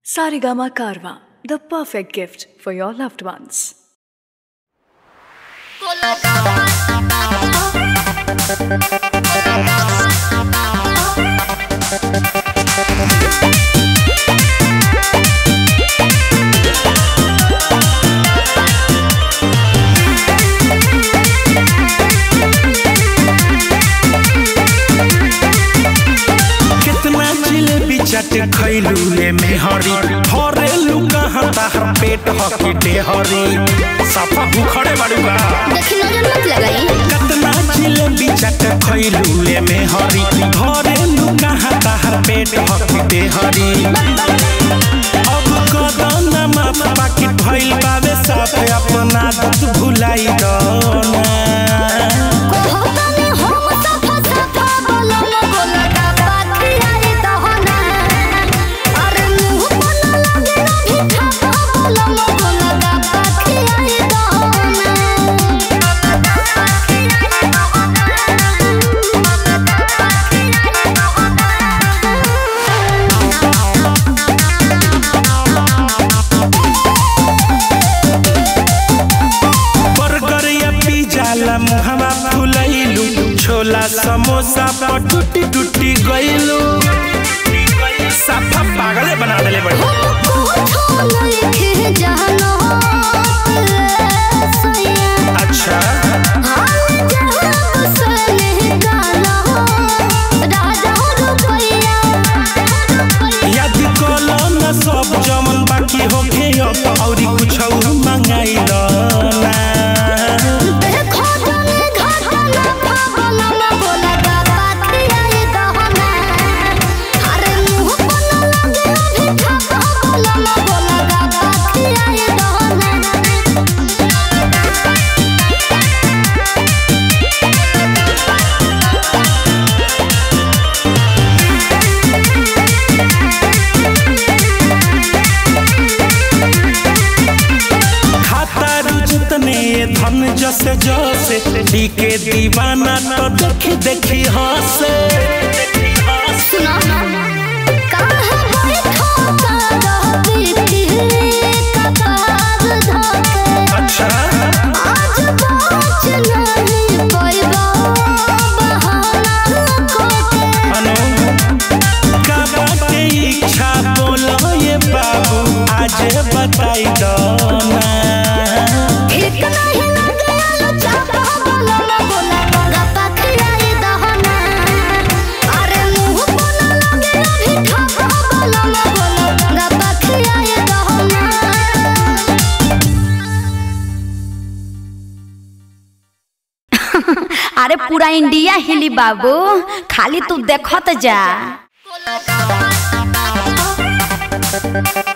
Sarigama Karwa, the perfect gift for your loved ones. कितना जिलेबी चट खैलू ले मेहरी हरेलू कहाँ ताहर पेट हकी डेहरी सफा भूखड़े बड़ुआ देखी नजर मत लगाई कितना जिलेबी चट खैलू ले मेहरी हरेलू कहाँ ताहर पेट हकी डेहरी अब कदम माफ पाकिट भइल बावे साथ अपना दुख भुलाई दना कोहो तने हम सफा सफा बोलो न बोला का पाखियाए दहना अरे मुंह बना लगे ना भी खापा बोलो न बोला का पाखियाए बर्गर या पिज्जा ला मुहवा फुलैलू छोला समोसा पर टूटी टूटी गइलू साफा पागले बना देले बड़ी अच्छा याद कलो न सब जमन बाकी होखे अब औरी कुछ मंगाई ना खाता रुचतने धन जसे जसे डीके दीवाना तो देखी देखी हंसे अच्छा आज बात नहीं पैबा बहाना कोके अनु का बाटे इच्छा बोलो ये बाबू आज बताई दो ना ठीक नहीं लगेला चापा बोला ना बोला गंगा पखियाई दहना अरे मुंह बोला लगे भी खापा बोला ना बोला गंगा पखियाई दहना अरे पूरा इंडिया हिली बाबू खाली तू देखत जा